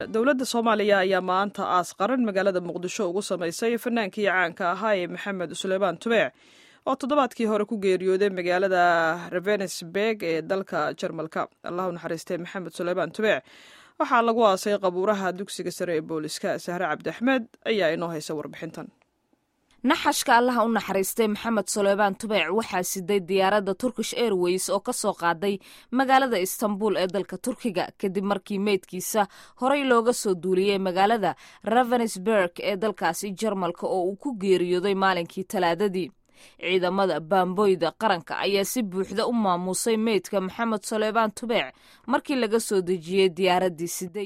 dowladda soomaaliya ayaa maanta aas qaran magaalada muqdisho ugu samaysay fanaankii caanka ahaa ee maxamed suleymaan tubeec oo toddobaadkii hore ku geeriyooday magaalada ravensberg ee dalka jarmalka allah u naxariistay maxamed suleymaan tubeec waxaa lagu aasay qabuuraha dugsiga sare ee booliska sahre cabdi axmed ayaa inoo haysa warbixintan naxashka allaha u naxariistay maxamed suleymaan tubeec waxaa siday diyaaradda turkish airways oo ka soo qaaday magaalada istanbul ee dalka turkiga kadib markii meydkiisa horey looga soo duuliyey magaalada ravensberg ee dalkaasi jarmalka oo uu ku geeriyooday maalinkii talaadadii ciidamada baamboyda qaranka ayaa si buuxda u maamuusay meydka maxamed suleymaan tubeec markii laga soo dejiyey diyaaraddii siday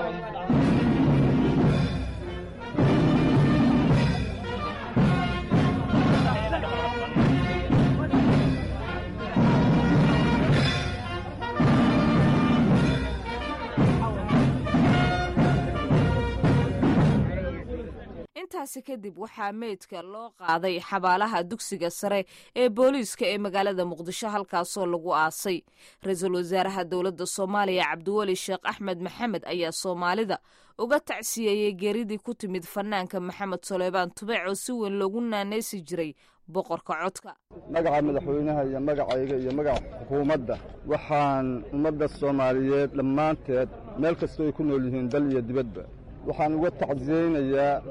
intaasi kadib waxaa meydka loo qaaday xabaalaha dugsiga sare ee booliiska ee magaalada muqdisho halkaasoo lagu aasay ra-iisul wasaaraha dowladda soomaaliya cabdiweli sheekh axmed maxamed ayaa soomaalida uga tacsiyeeyey geeridii ku timid fanaanka maxamed suleymaan tubeec oo si weyn loogu naaneysi jiray boqorka codka magaca madaxweynaha iyo magacayga iyo magaca xukuumadda waxaan ummadda soomaaliyeed dhammaanteed meel kastoo ay ku nool yihiin dal iyo dibadba waxaan uga tacsiyeynayaa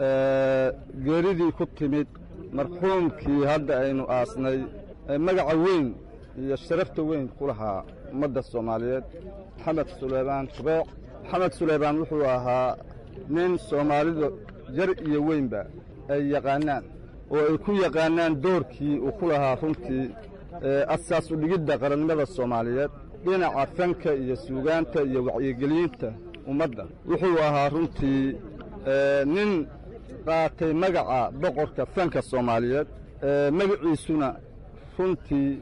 geeridii ku timid marxuumkii hadda aynu aasnay magaca weyn iyo sharafta weyn ku lahaa ummadda soomaaliyeed maxamed suleymaan tubeec maxamed suleymaan wuxuu ahaa nin soomaalidu jar iyo weynba ay yaqaanaan oo ay ku yaqaanaan doorkii uu ku lahaa runtii asaas udhigidda qarannimada soomaaliyeed dhinaca fanka iyo suugaanta iyo wacyigelinta ummadda wuxuu ahaa runtii nin qaatay magaca boqorka fanka soomaaliyeed magaciisuna runtii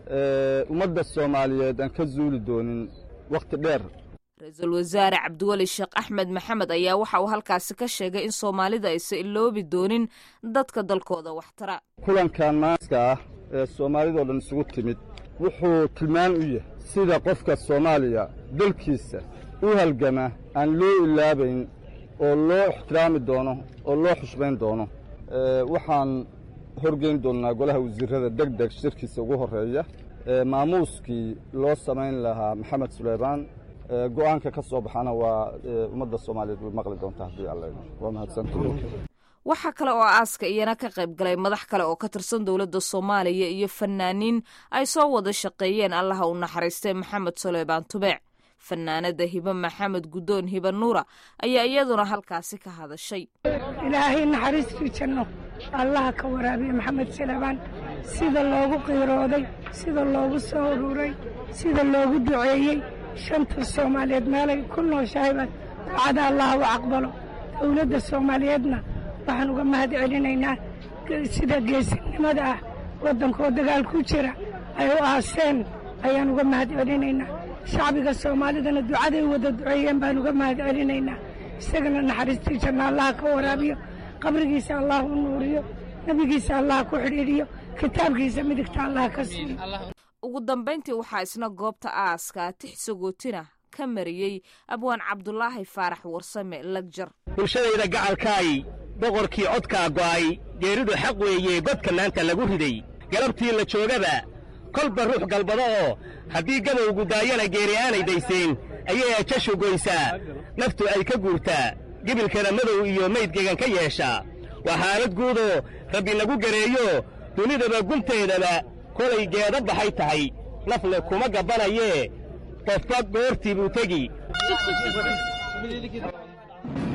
ummadda soomaaliyeed aan ka zuuli doonin wakhti dheer ra-iisul wasaare cabdiweli sheekh axmed maxamed ayaa waxa uu halkaasi ka sheegay in soomaalida aysan iloobi doonin dadka dalkooda waxtara kulankan maaska ah ee soomaalidoo dhan isugu timid wuxuu tilmaan u yahay sida qofka soomaaliya dalkiisa u halgama aan loo ilaabayn oo loo ixtiraami doono oo loo xushmayn doono waxaan horgeyn doonnaa golaha wasiirrada deg deg shirkiisa ugu horreeya maamuuskii loo samayn lahaa maxamed suleymaan go'aanka ka soo baxana waa ummadda soomaaliyeed way maqli doontaa haddii alla waa mahadsantahay waxaa kale oo aaska iyana ka qayb galay madax kale oo ka tirsan dowladda soomaaliya iyo fanaaniin ay soo wada shaqeeyeen allaha u naxariistay maxamed suleymaan tubeec fanaanada hibe maxamed guddoon hibe nuura ayaa iyaduna halkaasi ka hadashay ilaahay naxariistii janno allaha ka waraabiye maxamed suleymaan sida loogu qiirooday sida loogu soo ururay sida loogu duceeyey shanta soomaaliyeed meelay ku nooshahayba ducada allaha u aqbalo dowladda soomaaliyeedna waxaan uga mahad celinaynaa sida geesinimada ah waddankoo dagaal ku jira ay u aaseen ayaan uga mahad celinaynaa shacbiga soomaalidana ducaday wada duceeyeen baan uga mahad celinaynaa isagana naxariistii janna allaha ka waraabiyo qabrigiisa allah u nuuriyo nebigiisa allah ku xidhiidhiyo kitaabkiisa midigta allah ka siiyo ugu dambayntii waxaa isna goobta aaska tix sagootina ka mariyey abwaan cabdulaahi faarax warsame lagjar bulshadayda gacalkaay boqorkii codkaa go'ay geeridu xaq weeye godka maanta lagu riday galabtii la joogaba kolba ruux galbado oo haddii gabowgu daayana geeri aanay dayseen ayay ajashu goysaa naftu ay ka guurtaa gebilkana madow iyo maydgegan ka yeeshaa waa xaalad guudoo rabbi nagu gareeyo dunidaba gunteedaba kolay geeda baxay tahay nafle kuma gabbanayee qofba goortii buu tegi